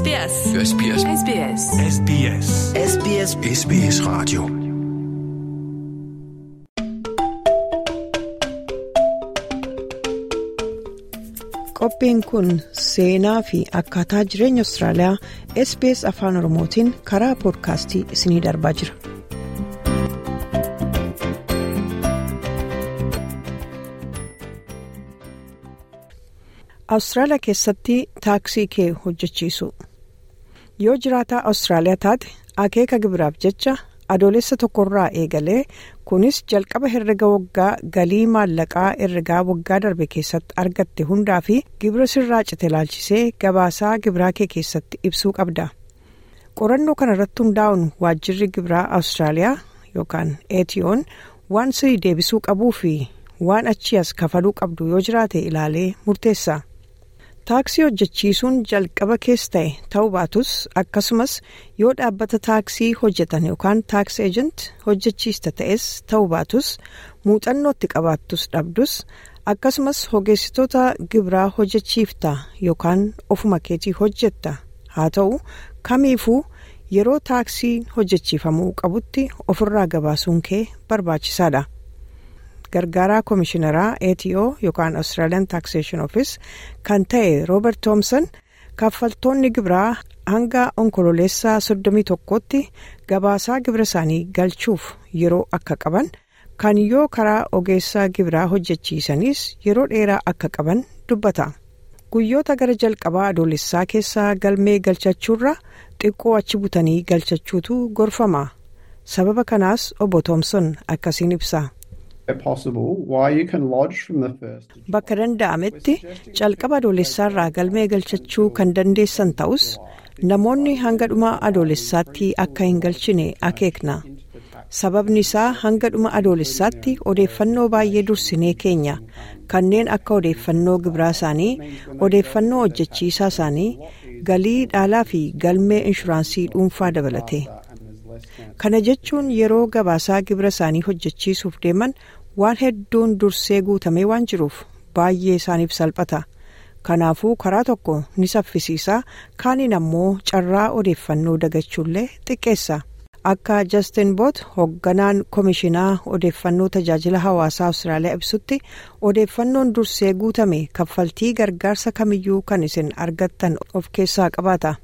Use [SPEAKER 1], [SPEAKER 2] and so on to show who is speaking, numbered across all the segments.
[SPEAKER 1] SBS.
[SPEAKER 2] SBS.
[SPEAKER 1] SBS.
[SPEAKER 2] SBS.
[SPEAKER 3] SBS
[SPEAKER 2] SBS Radio.
[SPEAKER 4] Qophiin kun seenaa fi akkaataa jireenya Austraaliyaa SBS Afaan Oromootiin karaa poodkaastii isiniif darbaa jira. Awustiraaliyaa keessatti taaksii kee hojjechiisu. Yoo jiraataa Awustiraaliyaa taate akeeka gibiraaf jecha adoolessa tokkorraa eegalee kunis jalqaba herrega waggaa galii maallaqaa herregaa waggaa darbe keessatti argatte hundaa fi gibira sirraa cite ilaalchisee gabaasaa gibiraa kee keessatti ibsuu qabda. Qorannoo kana irratti hundaa'uun waajjirri gibiraa Awustiraaliyaa yookaan ATO'n waan sirii deebisuu qabuu fi waan achii as kafaluu qabdu yoo jiraate ilaalee murteessa. Taaksii hojjechiisuun jalqaba keessa ta'e ta'uu baatus akkasumas yoo dhaabbata taaksii hojjetan yookaan taaks eejent hojjechiista ta'es ta'uu baatus muuxannootti qabaattus dhabdus akkasumas ogeessitoota gibiraa hojjechiifta yookaan ofuma keetii hojjetta haa ta'u kamiifuu yeroo taaksii hojjechiifamuu qabutti ofirraa gabaasuun kee barbaachisaadha. gargaaraa koomishinaraa ATO yookaan Australian Taxation Office kan ta'e Robert Thompson kaffaltoonni gibiraa hanga onkololeessaa 31tti gabaasaa gibira isaanii galchuuf yeroo akka qaban kan yoo karaa ogeessaa gibiraa hojjechiisanis yeroo dheeraa akka qaban dubbata. Guyyoota gara jalqabaa adoolessaa keessaa galmee galchachuurra xiqqoo achi butanii galchachuutu gorfama. Sababa kanaas obbo Thompson akkasiin ibsa. Bakka danda'ametti calqaba adoolessaarraa galmee galchachuu kan dandeessan ta'us namoonni hanga dhuma adoolessaatti akka hin galchine akeekna. Sababni isaa hanga dhuma adoolessaatti odeeffannoo baay'ee dursinee keenya kanneen akka odeeffannoo gibiraa isaanii, odeeffannoo hojjechiisaa isaanii, galii dhaalaa fi galmee inshuraansii dhuunfaa dabalate. Kana jechuun yeroo gabaasaa gibira isaanii hojjechiisuuf deeman waan hedduun dursee guutamee waan jiruuf baay'ee isaaniif salphata. Kanaafuu karaa tokko ni saffisiisa kaaniin ammoo carraa odeeffannoo dagachuullee xiqqeessa. Akka Justin Boot hoogganaan koomishinaa odeeffannoo tajaajila hawaasaa Awustiraaliyaa ibsutti odeeffannoon dursee guutame kaffaltii gargaarsa kamiyyuu kan isin argattan of keessaa qabaata.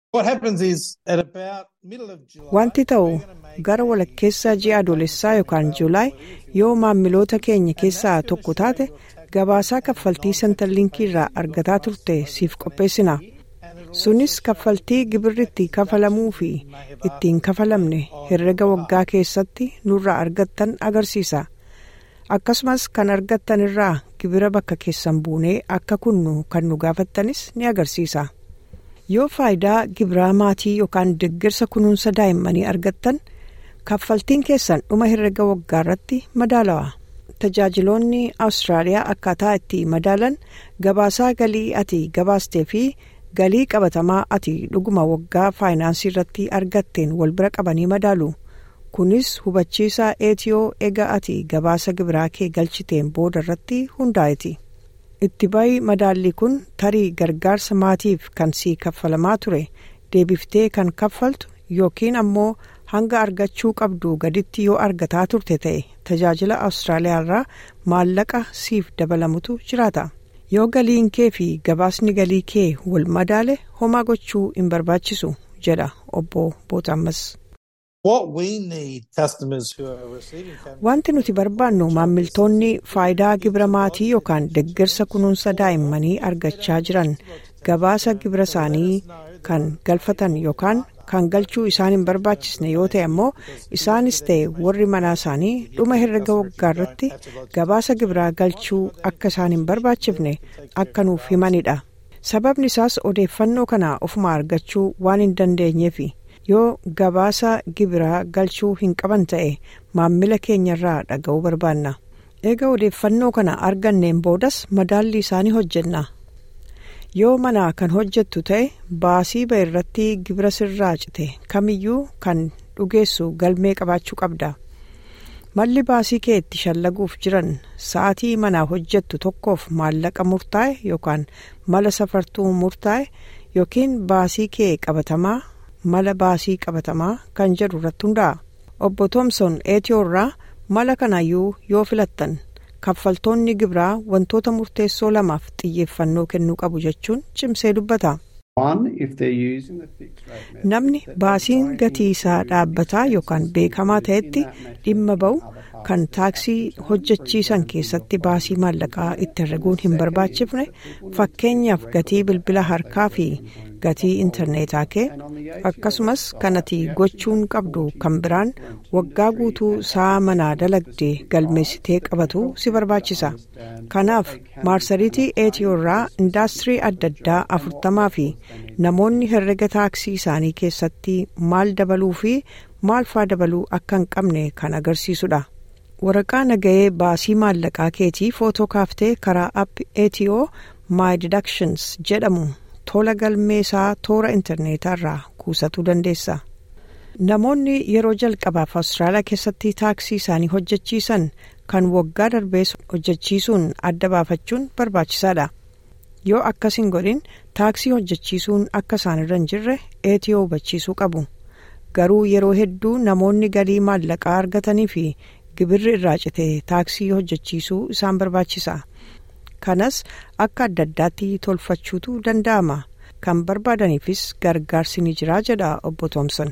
[SPEAKER 4] Wanti ta'u gara walakkeessa ji'a adoolessaa yookaan juulaay yoo maamiloota keenya keessaa tokko taate gabaasaa kaffaltii sentarliinkii irraa argataa turte siif qopheessina. Sunis kaffaltii gibirri itti kafalamuu fi ittiin kafalamne herrega waggaa keessatti nurraa argattan agarsiisa. Akkasumas kan argattan irraa gibira bakka keessan buunee akka kunnu kan nu gaafattanis ni agarsiisa. yoo faayidaa gibiraa maatii yookaan deeggarsa kunuunsa daa'immanii argattan kaffaltiin keessan dhuma herrega waggaa irratti madaalawa tajaajiloonni awustiraaliyaa akkaataa itti madaalan gabaasaa galii ati gabaastee fi galii qabatamaa ati dhuguma waggaa faayinaansii irratti argatteen wal bira qabanii madaalu kunis hubachiisaa eetiyoo eega ati gabaasa gibiraa kee galchiteen booda irratti hundaa'eti. itti bahi madaallii kun tarii gargaarsa maatiif kan sii kaffalamaa ture deebiftee kan kaffaltu yookiin ammoo hanga argachuu qabdu gaditti yoo argataa turte ta'e tajaajila awustiraaliyaa irraa maallaqa siif dabalamutu jiraata yoo galiin kee fi gabaasni galii kee wal madaale homaa gochuu hin barbaachisu jedha obbo Bootaammas. Wanti nuti barbaannu maamiltoonni faayidaa gibira maatii yookaan deeggarsa kunuunsa daa'immanii argachaa jiran gabaasa gibira isaanii kan galfatan yookaan kan galchuu isaan hin barbaachisne yoo ta'e ammoo isaanis ta'e warri manaa isaanii dhuma herrega waggaa irratti gabaasa gibiraa galchuu akka isaan hin barbaachifne akka nuuf himanidha. Sababni isaas odeeffannoo kana ofuma argachuu waan hin dandeenyeefi. yoo gabaasa gibiraa galchuu hin qaban ta'e maammila keenyarraa dhaga'uu barbaanna eega odeeffannoo kana arganneen boodas madaalli isaanii hojjenna yoo mana kan hojjettu ta'e baasii ba'e irratti gibira sirraa cite kamiyyuu kan dhugeessu galmee qabaachuu qabda malli baasii kee itti shallaguuf jiran sa'atii manaa hojjettu tokkoof maallaqa murtaa'e yookaan mala safartuu murtaa'e yookiin baasii kee qabatamaa mala baasii qabatamaa kan jedhu irratti hundaa'a. obbo Toomson eetiyoorraa mala kanaayyuu yoo filattan kaffaltoonni gibiraa wantoota murteessoo lamaaf xiyyeeffannoo kennuu qabu jechuun cimsee dubbata. namni baasiin gatii isaa dhaabbataa yookaan beekamaa ta'etti dhimma ba'u kan taaksii hojjechiisan keessatti baasii maallaqaa itti herreguun hin barbaachifne fakkeenyaaf gatii bilbila harkaa fi gatii intarneetaa kee akkasumas kanati gochuun qabdu kan biraan waggaa guutuu sa'a manaa dalagdee galmeessitee qabatu si barbaachisa kanaaf maarsariitii eetiyoorraa indaastirii adda addaa afurtamaa fi namoonni herrega taaksii isaanii keessatti maal dabaluu fi maal faa dabaluu akka hin qabne kan agarsiisudha. waraqaa nagahee baasii maallaqaa keetii footoo kaaftee karaa app etiyoo my deductions jedhamu tola galmeessaa toora intarneetaa irraa kuusatuu dandeessa. namoonni yeroo jalqabaaf awustiraaliyaa keessatti taaksii isaanii hojjechiisan kan waggaa darbees hojjechiisuun adda baafachuun barbaachisaadha. yoo akkas hin godhin taaksii hojjechiisuun akka isaan irra hin jirre etiyoo hubachiisuu qabu. garuu yeroo hedduu namoonni galii maallaqaa argatanii fi gibirri irraa cite taaksii hojjechiisuu isaan barbaachisa kanas akka adda addaatti tolfachuutu danda'ama kan barbaadaniifis gargaarsi ni jira jedha obbo Toomson.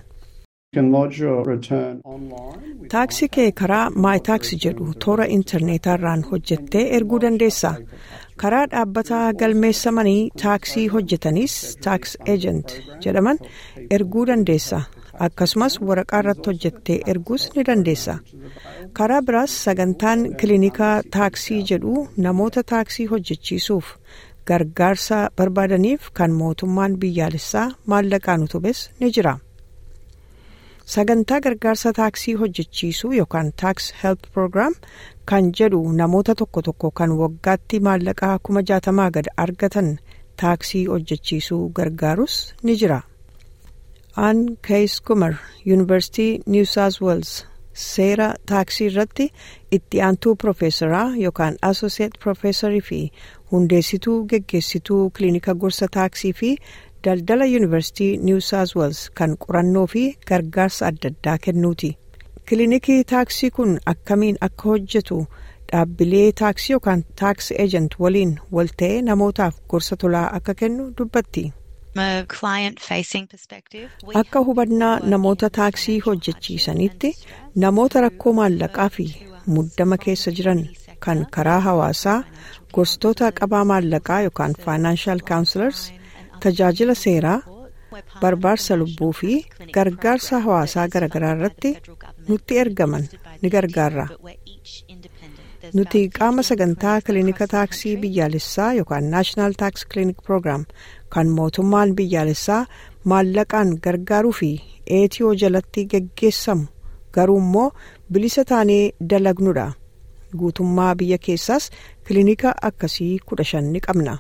[SPEAKER 4] taaksii kee karaa maayitaaksi jedhu toora intarneetaarraan hojjettee erguu dandeessa karaa dhaabbata galmeessamanii taaksii hojjetanis taaks eejent jedhaman erguu dandeessa. akkasumas waraqaa irratti hojjettee erguus ni dandeessa karaa biraas sagantaan kiliinikaa taaksii jedhu namoota taaksii hojjechiisuuf gargaarsa barbaadaniif kan mootummaan biyyaalessaa maallaqaan utubes ni jira sagantaa gargaarsa taaksii hojjechiisuu yookaan taaks help program kan jedhu namoota tokko tokko kan waggaatti maallaqaa kuma jaatamaa gad argatan taaksii hojjechiisuu gargaarus ni jira. aan kees kumar yuunivarsitii niw saawus weels seera taaksii irratti itti aantuu piroofeesaraa yookaan asooseet piroofeesarii fi hundeessituu geggeessituu kiliinika gorsa taaksii fi daldala yuunivarsitii niw saawus weels kan qorannoo fi gargaarsa adda addaa kennuuti kiliinikii taaksii kun akkamiin akka hojjetu dhaabbilee taaksii yookaan taaks eejent waliin walta'ee namootaaf gorsa tolaa akka kennu dubbatti. akka hubannaa namoota taaksii hojjechiisanitti namoota rakkoo maallaqaa fi muddama keessa jiran kan karaa hawaasaa gorsitoota qabaa maallaqaa yookaan faayinaanshal kaawunsilars tajaajila seeraa barbaarsa lubbuu fi gargaarsa hawaasaa garaagaraa irratti nutti ergaman ni gargaarra. nuti qaama sagantaa kiliinika taaksii biyyaalessaa yookaan naashinaal taaks kiliinik proogiraam kan mootummaan biyyaalessaa maallaqaan gargaaruu fi eetiyoo jalatti geggeessamu garuu immoo bilisa taanee dalagnudha guutummaa biyya keessaas kiliinika akkasii kudha shan ni qabna.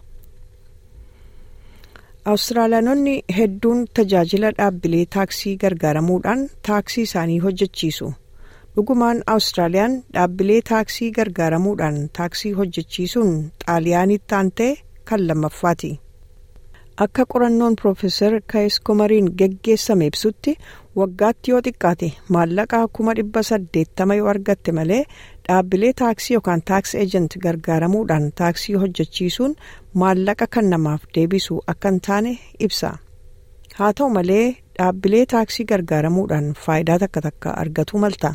[SPEAKER 4] awustiraaliyaanonni hedduun tajaajila dhaabbilee taaksii gargaaramuudhaan taaksii isaanii hojjechiisu. dhugumaan awustiraaliyaan dhaabbilee taaksii gargaaramuudhaan taaksii hojjechiisuun xaaliyaanitti aantee kan lammaffaati akka qorannoon piroofeesar kaayis komariin geggeessame ibsutti waggaatti yoo xiqqaate maallaqa kuma dhibba saddeettama yoo argatte malee dhaabbilee taaksii yookaan taaks eejent gargaaramuudhaan taaksii hojjechiisuun maallaqa kan namaaf deebisu akka hin taane ibsa haa ta'u malee dhaabbilee taaksii gargaaramuudhaan faayidaa takka takka argatu malta.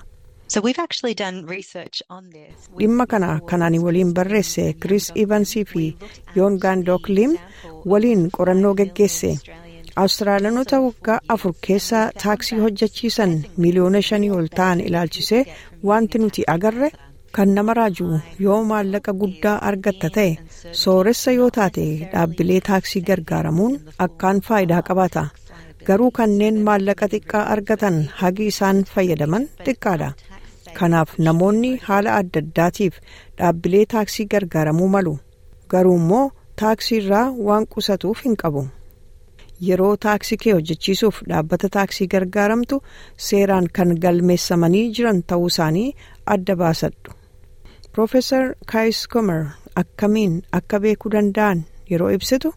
[SPEAKER 4] dhimma kana kanaan waliin barreesse kiriis ivansii fi yoon gaandook lim waliin qorannoo geggeesse awustiraaliyaanota waggaa afur keessa taaksii hojjechiisan miliyoona shanii ol ta'an ilaalchisee wanti nuti agarre kan nama raaju yoo maallaqa guddaa argatta ta'e sooressa yoo taate dhaabbilee taaksii gargaaramuun akkaan faayidaa qabaata garuu kanneen maallaqa xiqqaa argatan hagi isaan fayyadaman xiqqaadha. kanaaf namoonni haala adda addaatiif dhaabbilee taaksii gargaaramuu malu garuu immoo taaksii irraa waan qusatuuf hin qabu yeroo taaksii kee hojjechiisuuf dhaabbata taaksii gargaaramtu seeraan kan galmeessamanii jiran ta'uu isaanii adda baasadhu. Profeesar Kaayis Komer akkamiin akka beekuu danda'an yeroo ibsitu.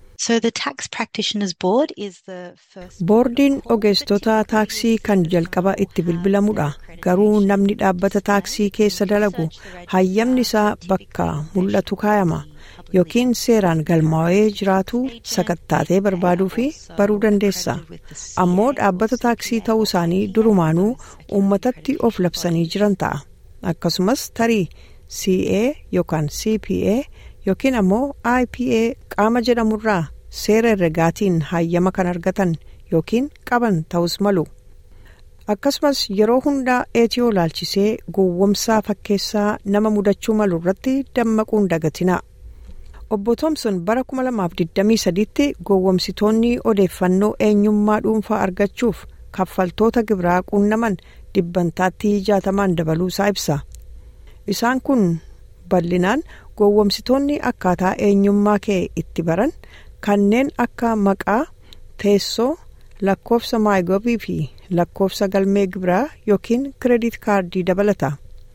[SPEAKER 4] Boordiin ogeessitoota taaksii kan jalqaba itti bilbilamudha. Garuu namni dhaabbata taaksii keessa dalagu hayyamni isaa bakka mul'atu kaayama yookiin seeraan galmaa'ee jiraatu sakattaatee barbaaduu fi baruu dandeessa. Ammoo dhaabbata taaksii ta'uu isaanii durumaanuu uummatatti of labsanii jiran ta'a. Akkasumas tarii CA yookaan CPA yookiin ammoo IPA qaama jedhamurraa seera herregaatiin hayyama kan argatan yookiin qaban ta'us malu. Akkasumas yeroo hundaa eetiyoo laalchisee gowwomsaa fakkeessaa nama mudachuu malu irratti dammaquun dagatinaa. Obbo Thoomson bara 2023tti gowwomsitoonni odeeffannoo eenyummaa dhuunfaa argachuuf kaffaltoota gibiraa quunnaman dhibbantaatti jaatamaan dabaluusaa ibsa. Isaan kun bal'inaan gowwomsitoonni akkaataa eenyummaa kee itti baran kanneen akka maqaa teessoo lakkoofsa maayigobii fi lakkoofsa galmee gibiraa yookiin kireedit kaardii dabalata.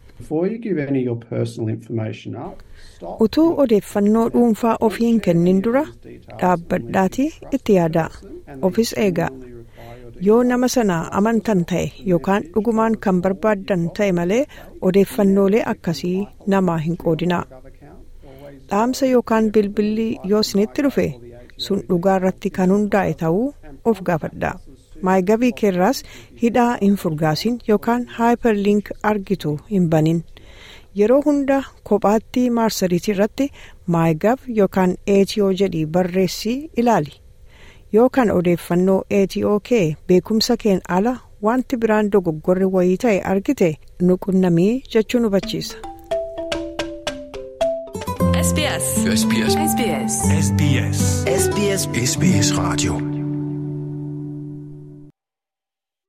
[SPEAKER 4] utuu odeeffannoo dhuunfaa ofii hin kennin dura dhaabbadhaatii itti yaadaa ofis eegaa yoo nama sana amantan ta'e yookaan dhugumaan kan barbaaddan ta'e malee odeeffannoolee akkasii namaa hin qoodinaa dhaamsa yookaan bilbilli yoo isinitti dhufe sun dhugaa irratti kan hundaa'e ta'uu of gaafadhaa maayigabii keerraas hidhaa hin furgaasin yookaan haayiperliink argitu hin banin yeroo hunda kophaatti maarsariitii irratti maayigab yookaan eetiyoo jedhii barreessii ilaali yookaan odeeffannoo eetiyoo kee beekumsa keen ala wanti biraan dogoggorri wayii ta'e argite nuqunnamii jechuun hubachiisa.
[SPEAKER 1] SBS.
[SPEAKER 2] SBS.
[SPEAKER 1] SBS.
[SPEAKER 2] SBS.
[SPEAKER 3] SBS.
[SPEAKER 2] SBS Radio.